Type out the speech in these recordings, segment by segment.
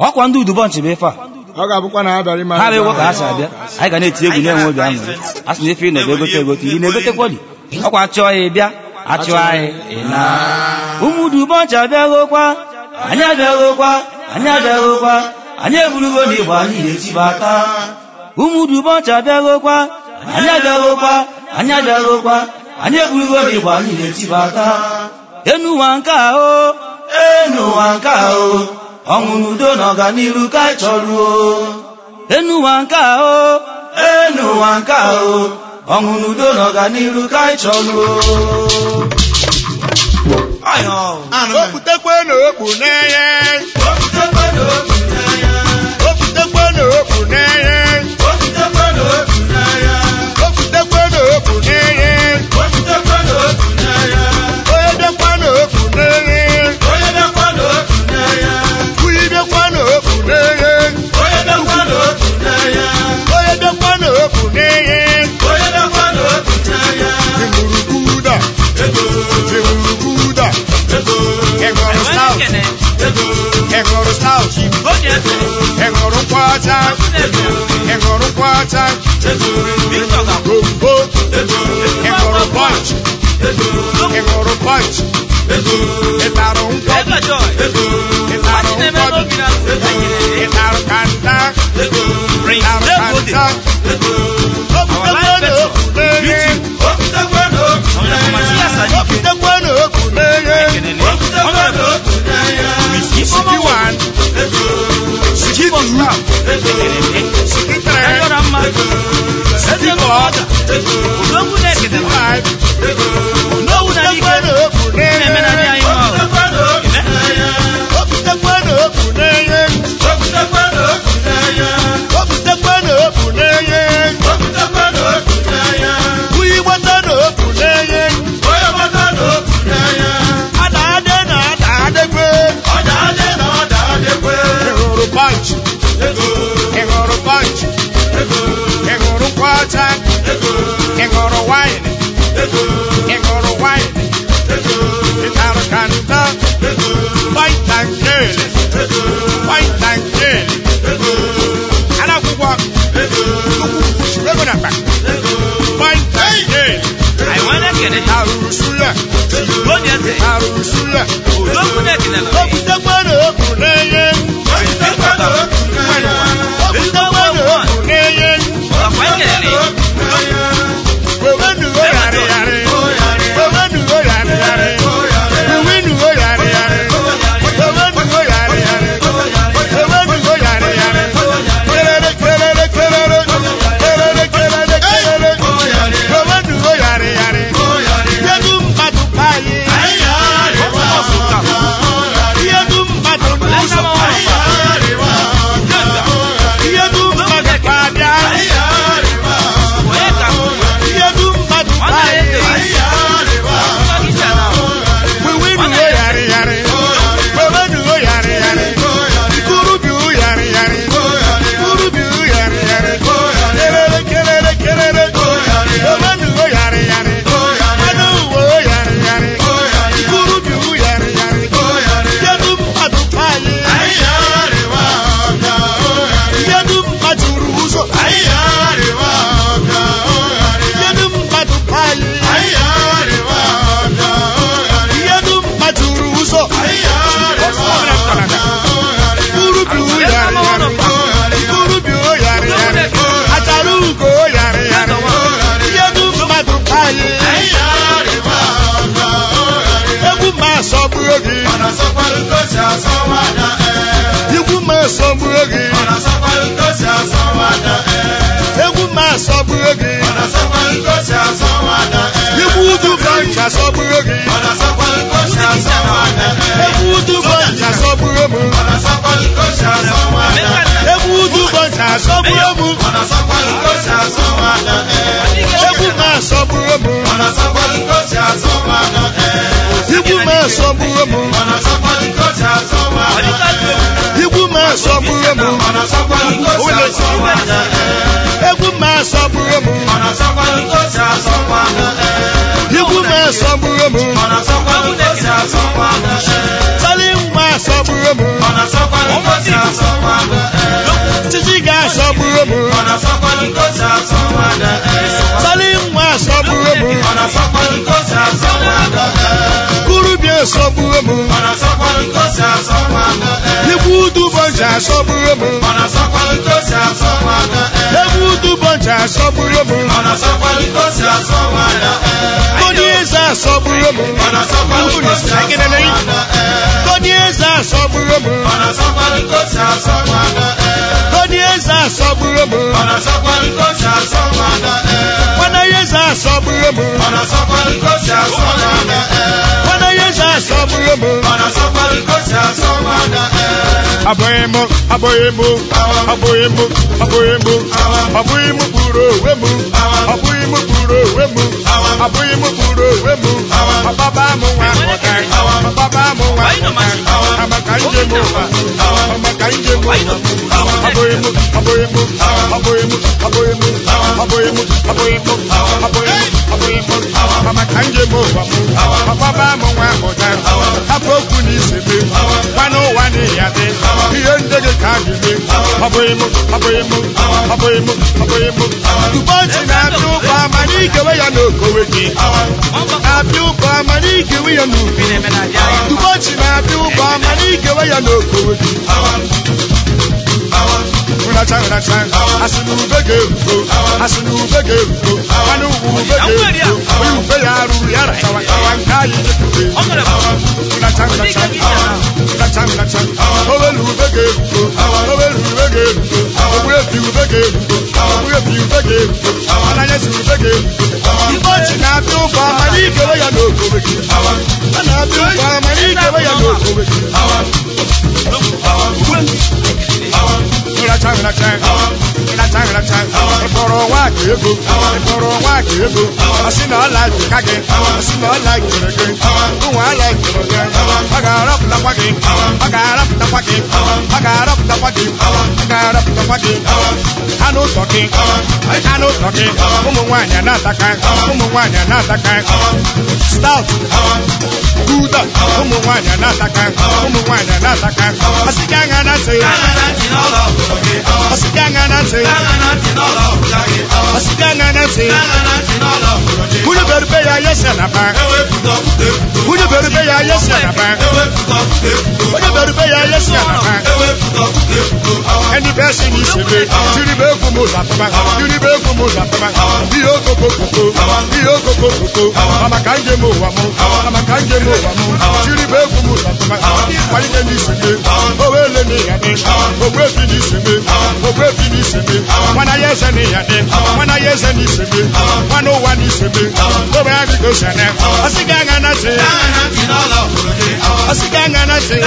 ọkwa ndị udubọnchị bụ ife a ọ ga-abụkwa na ha bịara ịmara ha bụ ebe egwu ka ha ahụ. si abịa anyị ga na-eti egwu na-enwe obi aṅụrị a sị na ife ị nọdụ egote egote iri na-egotekwa dị ọkwa chọọ ya ịbịa achụọ anyị ị na ụmụ udubọnchị abịaghokwa anyị abịaghokwa anyị abịaghokwa anyị eburugo n'igbo anyị na-etibata ụmụ udubọnchị abịaghokwa anyị abịaghokwa anyị abịaghokwa anyị eburugo n'igbo anyị na-etibata enu ụwa nke ahụ enu ụwa nke ahụ ọṅụ na udo na ọganiru ka anyị chọrọ enu ụwa nke ahụ enu ụwa nke ahụ ọṅụ na udo na ọganiru ka anyị chọrọ Okwutekwe na okpu n'enye. Okwutekwe na okpu n'enye. Okwutekwe na okpu n'enye. Onye bịakwa na okpu n'enye. Kwuyi bịakwa na okpu n'enye. Onye bịakwa na okpu n'enye. Imurukuda. Imurukuda. Ịṅụrụ stout. Ịṅụrụ stout. Ịṅụrụ nkwọcha. Ịṅụrụ nkwọcha. Gombo. Ịṅụrụ punch. Ịṅụrụ punch. Ịtarụ nkwọ. Ịtarụ nkwọ. Ịtarụ kanta. Ịtarụ kanta. Okwutekwe na okpu n'enye. Okwutekwe na okpu n'enye. Siki one. Siki two. Siki three. Siki four. Siki five. Okwutekwe na okpu n'enye. Okwutekwe na okpu n'enye. Okwutekwe na okpu n'enye. Kwuyi gbata na okpu n'enye. Ada ade na ada adekwe. Ịhụrụ punch. Ịhụrụ punch. Ịhụrụ nkwọcha. Ịhụrụ wine. Ịhụrụ wine. Ịtarụ kanta. White and girl. White and girl. Anakwụkwọ. Ego na akpa. White and girl. Arụrụ suya. Arụrụ suya. Okwutekwe na okpu n'enye. Okwutekwe na okpu n'enye. Wewenugo yarị yarị. Wewenugo yarị yarị. Wewenugo yarị yarị. Wewenugo yarị yarị. Wewenugo yarị yarị. Kelele kelele kelele. Kelele kelele kelele. Wewenugo yarị yarị. Yedu mmadụ payi. Yedu mmadụ n'ụzọ. Yedu mmadụ kpabịa. Yedu mmadụ payi. Wewenugo yarị yarị. Wewenugo yarị yarị. Ikurubiu yarị yarị. Ikurubiu yarị yarị. Kelele kelele kelele. Wewenugo yarị yarị. Anụ uwe yarị yarị. Ikurubiu yarị yarị. Yedu mmadụ payi. Yedu mmadụ ruru ụzọ. Yedu mmadụ payi. Yedu mmadụ ruru ụzọ. Ikurubiu yarị yarị. Ikurubiu yarị yarị. Achara ugo yarị yarị. Yedu mmadụ payi. Egwu ma asọgbuo gị. Egwu ma asọgbuo gị. Egwu ma asọgbuo gị. Egwu udu bank asọgbuo gị. Egwu udu bank asọgbuo m. Egwu udu bank asọgbuo m. Egwu ma asọgbuo m. Egwu ma asọgbuo m. Egwu ma asọgbuo m. Egwu ma asọgbuo m. Egwu ma asọgbuo m. Tali nwa asọgbuo m. Salim nwa asọgburu m kurubia asọgburu m Igbu udu bọncha asọgburu m Egwu udu bọncha asọgburu m Kodi eze asọgburu m Kodi eze asọgburu m Kodi eze asọgburu m Mana eze asọgburu m Mana eze asọgburu m Abụghị m abụghị m abụghị m abụghị m abụghị m kpuru onwe m abụghị m kpuru onwe m abụghị m kpuru onwe m ọbaba m nwa ọga ọbaba m nwa ọga amaka njem ụwa amaka njem ụwa abụghị m abụghị m abụghị m abụghị m abụghị m abụghị m abụghị m abụghị m amaka njem ụwa m ọbaba m nwa ọga hapụ okwu n'isebe gwana ụwa n'iya dị ihe ndị gị ka a ga-eme abụghị m abụghị m abụghị m abụghị m ụbọchị na-abịa ụba ma n'ikewe ya n'okowe gị na-abịa ụba ma n'ikewe ya n'ubi ụbọchị na-abịa ụba ma n'ikewe ya n'okowe gị nracha nracha asị na ube ga-erugo asị na ube ga-erugo mana ugwu ube ga-erugo onye ube ya ruru ya rachawa kawa nke anyị jepụta nracha nracha nracha nracha owelu ube ga-erugo owelu ube ga-erugo ogbu ebi ube ga-erugo ogbu ebi ube ga-erugo ananyezi ube ga-erugo ụbọchị na-abịa ụba ma n'ikewe ya n'okowe gị a na-abịa ụba ma n'ikewe ya n'okowe gị nracha nracha nracha nracha ịkpọrọ nwa ka ego ịkpọrọ nwa ka ego asị na ọla jika gị asị na ọla jere gị ụmụ ala jere gị ọ ga-arapụtakwa gị ọ ga-arapụtakwa gị ọ ga-arapụtakwa gị ọ ga-arapụtakwa gị anụ ụzọ gị anụ ụzọ gị ụmụ nwaanyị na-ataka ụmụ nwaanyị na-ataka stout gouda ụmụ nwaanyị na-ataka ụmụ nwaanyị na-ataka asị gị aṅa na ntị asị gị aṅa na ntị asị gị aṅa na ntị nwunye berube ya yesi anaba nwunye berube ya yesi anaba onye berube ya yesi anaba ẹni bẹ́ẹ̀ sì ní ìṣèlè tìrì bẹ́ẹ̀ kú mo sàtọ́mà tìrì bẹ́ẹ̀ kú mo sàtọ́mà bí yóò kókó kókó bí yóò kókó kókó ọmọ kan jẹ mo wà mú ọmọ kan jẹ mo wà mú tìrì bẹ́ẹ̀ kú mo sàtọ́mà wáyé ní ní ìṣèlè owó èlé ní ìyàdé owó èfi ní ìṣèlè owó èfi ní ìṣèlè wọn náà yẹsẹ ní ìyàdé wọn náà yẹsẹ ní ìṣèlè wọn náà wà ní ìṣèlè owó yà fi kò sẹnẹ ọsìkà ń gánà sí ọsìkà ń gánà sí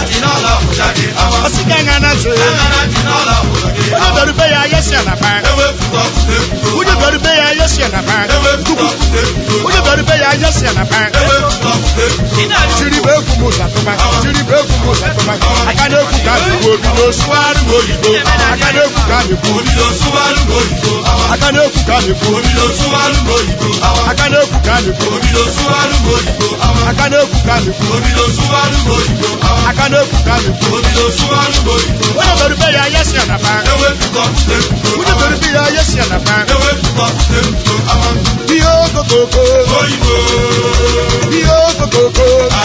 ọsìkà ń gánà sí onye bẹ̀rù bẹ́ẹ̀ yà ayé sí ànàbà onye bẹ̀rù bẹ́ẹ̀ yà ayé sí ànàbà onye bẹ̀rù bẹ́ẹ̀ yà ayé sí ànàbà tiri bẹ́ẹ̀ kú mu sàtúmà tiri bẹ́ẹ̀ kú mu sàtúmà aka n'ekwu ka n'ekwu obi n'osuwaru oyibo aka n'ekwu ka n'ekwu aka n'ekwu ka n'ekwu aka n'ekwu ka n'ekwu aka n'ekwu ka n'ekwu aka n'ekwu ka n'ekwu onye bẹ̀rù bẹ́ẹ̀ yà ayé sí ànàbà onye bẹ̀rù bẹ́ẹ̀ yà ayé sí ànàbà ihe okokoko ihe okokoko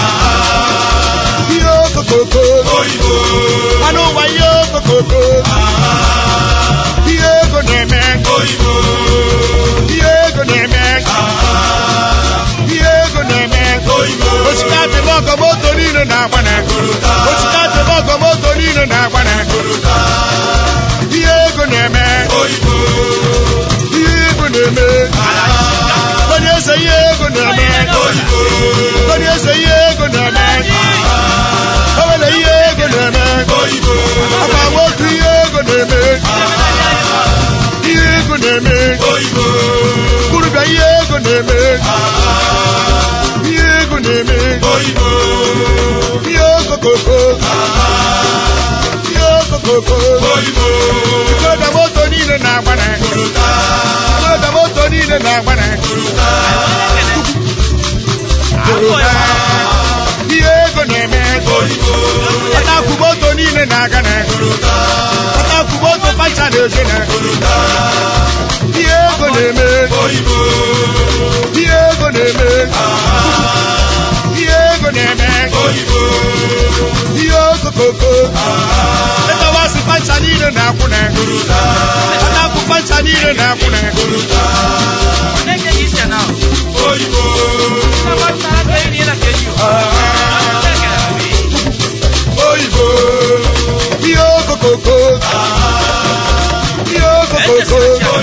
ihe okokoko anụ ụwa ihe okokoko ihe ego na-eme ihe ego na-eme ihe ego na-eme osikapa ọgọ moto niile na-agbana osikapa ọgọ moto niile na-agbana ihe ego na-eme ihe ego na-eme onye eze ihe ego na-eme onye eze ihe ego na-eme o nwere ihe ego na-eme ọkwa nwoke ihe ego na-eme ihe ego na-eme kurubia ihe ego na-eme ihe ego na-eme ihe okokoko ihe okokoko ikoda moto niile na-agbana ikoda moto niile na-agbana ihe ego na-eme ọtakwu moto niile na-aga na ọtakwu moto pacha na ojene ihe ego na-eme ihe ego na-eme ihe ego na-eme ihe okokoko ịtọwasị pancha niile na-akwụne ọna-akwụ pancha niile na-akwụne oyibo ihe okokoko ihe okokoko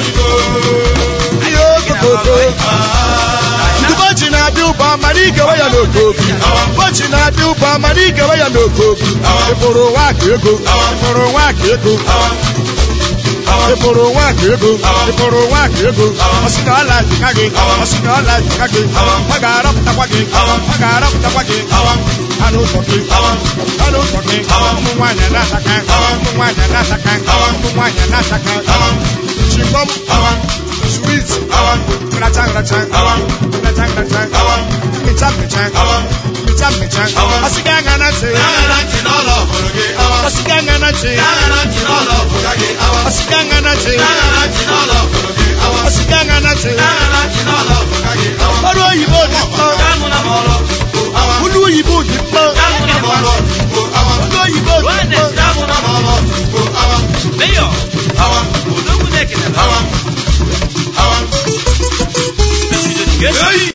ihe okokoko ụbọchị na-abịa ụba mana ikewe ya n'okobi ụbọchị na-abịa ụba mana ikewe ya n'okobi ịfụrụ nwa aka ego ịfụrụ nwa aka ego ịfụrụ nwa aka ego ịfụrụ nwa aka ego ọsị na ọla jika gị ọsị na ọla jika gị ọ ga-arapụtakwa gị ọ ga-arapụtakwa gị anụ ụzọ gị anụ ụzọ gị ụmụ nwaanyị na-asaka ụmụ nwaanyị na-asaka ụmụ nwaanyị na-asaka chingom sweet racha racha racha racha mịcha mịcha mịcha mịcha ọsị gị anya na ntị ọsị gị anya na ntị ọsị gị anya na ntị ọsị gị anya na ntị ọrụ oyibo